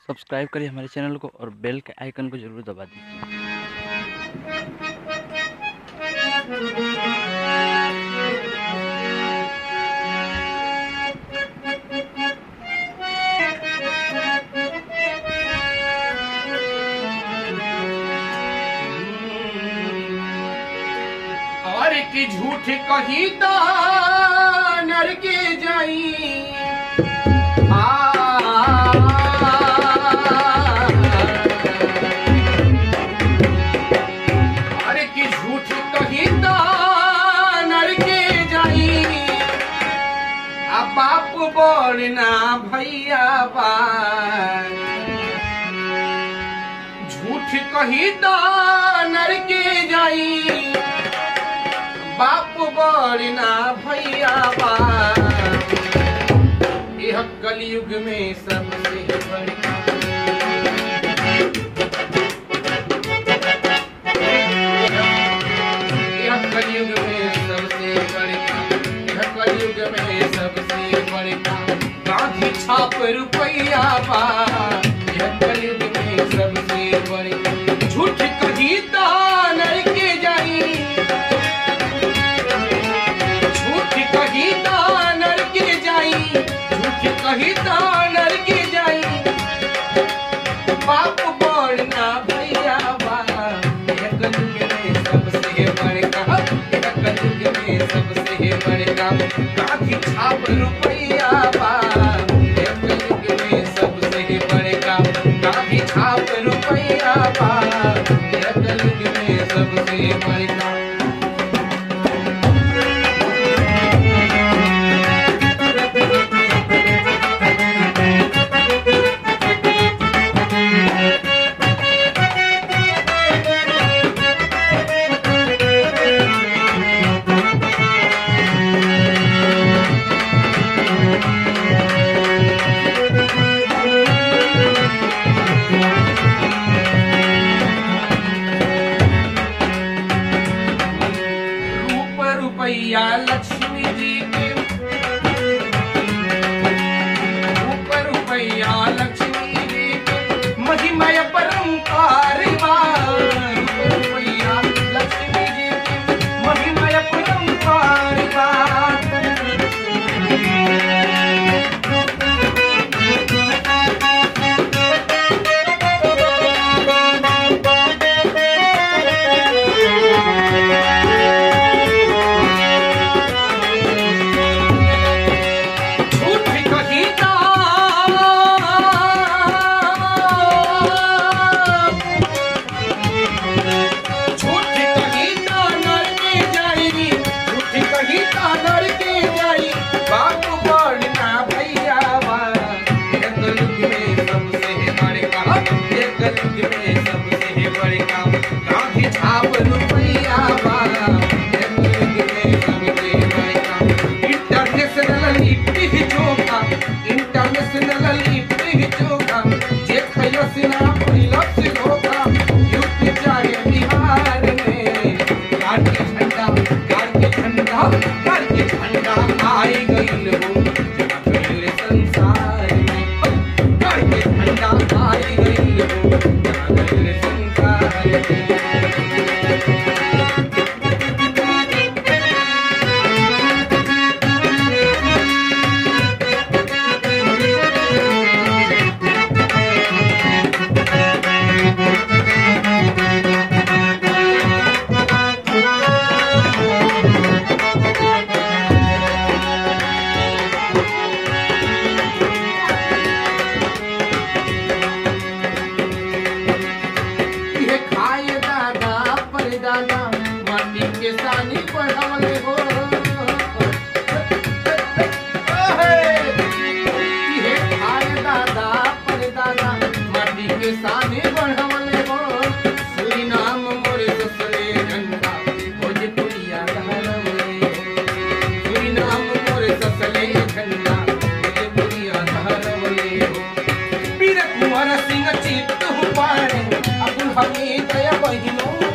Subscribe करिए हमारे channel को और बेल के आइकन को जरूर दबा दीजिए और की झूठ कही तो नर के जाई और की झूठ कही तो नर के जाई आ बाप बोलना भैया बा झूठ कही तो नर के जाई बाप बड़ना भैया बा यह कलयुग में सबसे बड़का यह कलयुग में सबसे बड़का यह कलयुग में सबसे बड़का गांधी छाप रुपया बा यह कलयुग में सबसे बड़का झूठ कही तो नर के जाई झूठ कही तो नर के जाई झूठ कही तो नर के जाई बाप बोलना भैया बा यह कलयुग में सबसे बड़का यह कलयुग में सबसे बड़का गांधी छाप रुपया बा यह कलयुग में सबसे बड़का गांधी छाप रुपया बा यह कलयुग में सबसे बड़का रूप रुपैया लक्ष्मी जी के रूप रुपैया लक्ष्मी जी के महिमय परंपार बा। रूप रुपैया लक्ष्मी जी के महिमय परंपार बा। झूठ कही तो झूठ कही तो नर के जाई झूठ कही तो नर के जाई बाप बड़ना भैया बा ये कलयुग में सबसे बड़का ये कलयुग में सबसे बड़का गांधी छाप रुपैया बा ये कलयुग में सबसे बड़का इंटरनेशनल लिट्टी चोखा इंटरनेशनल लिट्टी चोखा जे खैलो सिना पहिलो से धोखा यूपी चाहे बिहार में कार के झंडा कार के झंडा कार के झंडा आई गईल हो जहाँ गईल संसार में कार के झंडा आई गईल हो जहाँ गईल संसार में ये खाए दादा पर दादा माटी के सानी बढ़ावले हो ये खाए दादा पर दादा माटी के सानी बढ़ावले हो सुरी नाम मोरे ससरे झंडा भोजपुरिया धरवले सुरी नाम मोरे ससले झंडा भोजपुरिया धरवले हो वीर कुंवर सिंह चित्त हुपारे अब्दुल हमीद या बहिनों